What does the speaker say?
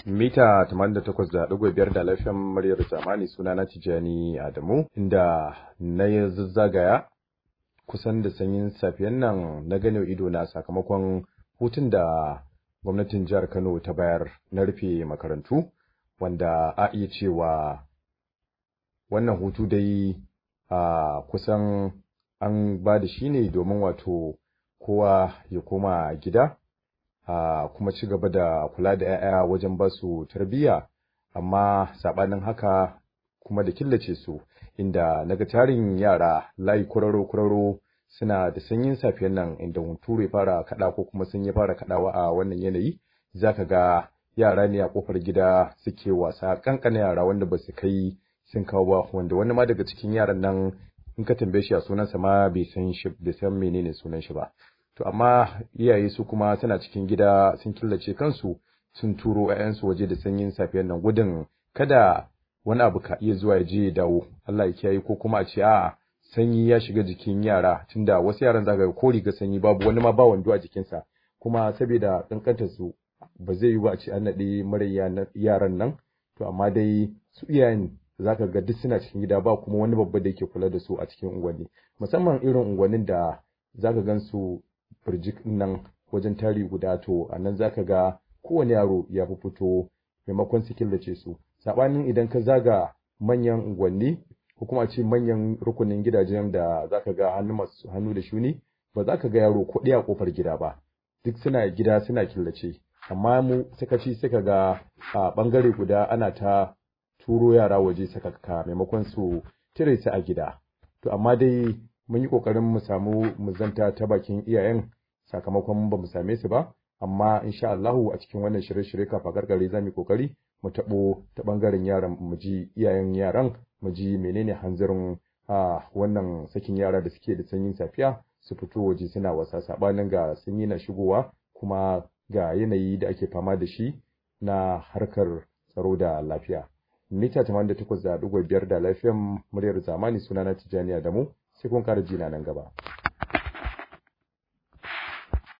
mita 88.5 da lafiyan muryar zamani suna na Tijani Adamu inda na zazzagaya kusan da sanyin safiyan nan na gane ido na sakamakon hutun da gwamnatin jihar Kano ta bayar na rufe makarantu wanda a iya cewa wannan hutu dai a kusan an ba da shi ne domin wato kowa ya koma gida a kuma ci gaba da kula da 'ya'ya wajen ba su tarbiyya amma saɓanin haka kuma da killace su inda naga tarin yara layi kuraro kuraro suna da sanyin safiyan nan inda hunturu ya fara kaɗa ko kuma sun ya fara kaɗawa a wannan yanayi zaka ga yara ne a kofar gida suke wasa kankana yara wanda ba su kai sun kawo ba wanda wani ma daga cikin yaran nan in ka tambaye shi a sunansa ma bai san shi bai san menene sunan shi ba to amma iyaye su kuma suna cikin gida sun killace kansu sun turo 'ya'yansu waje da sanyin safiyar nan gudun kada wani abu ka iya zuwa ya je ya dawo Allah ya kiyaye ko kuma a ce a'a sanyi ya shiga jikin yara tunda wasu yaran zaka ga ko riga sanyi babu wani ma ba wando a jikinsa kuma saboda kankantar su ba zai yi ba a ce an naɗe mara yaran nan to amma dai su iyayen zaka ga duk suna cikin gida ba kuma wani babba da yake kula da su a cikin unguwanni musamman irin unguwannin da zaka gan su birjik nan wajen tari guda to a nan zaka ga kowane yaro ya fi fito maimakon su killace su saɓanin idan ka zaga manyan unguwanni ko kuma a ce manyan rukunin gidajen da zaka ga hannu masu hannu da shuni ba za ka ga yaro ko ɗaya a ƙofar gida ba duk suna gida suna killace amma mu sakaci suka ga a ɓangare guda ana ta turo yara waje sakakka maimakon su cire su a gida to amma dai mun yi ƙoƙarin mu samu mu zanta ta bakin iyayen sakamakon ba mu same su ba amma insha Allahu a cikin wannan shirye-shirye kafa gargare za mu yi ƙoƙari mu taɓo ta ɓangaren yaran mu ji iyayen yaran mu ji menene hanzarin a wannan sakin yara da suke da sanyin safiya su fito waje suna wasa sabanin ga sanyi na shigowa kuma ga yanayi da ake fama da shi na harkar tsaro da lafiya mita 88.5 da lafiyan muryar zamani sunana Tijjani Adamu sai kun ƙara jina nan gaba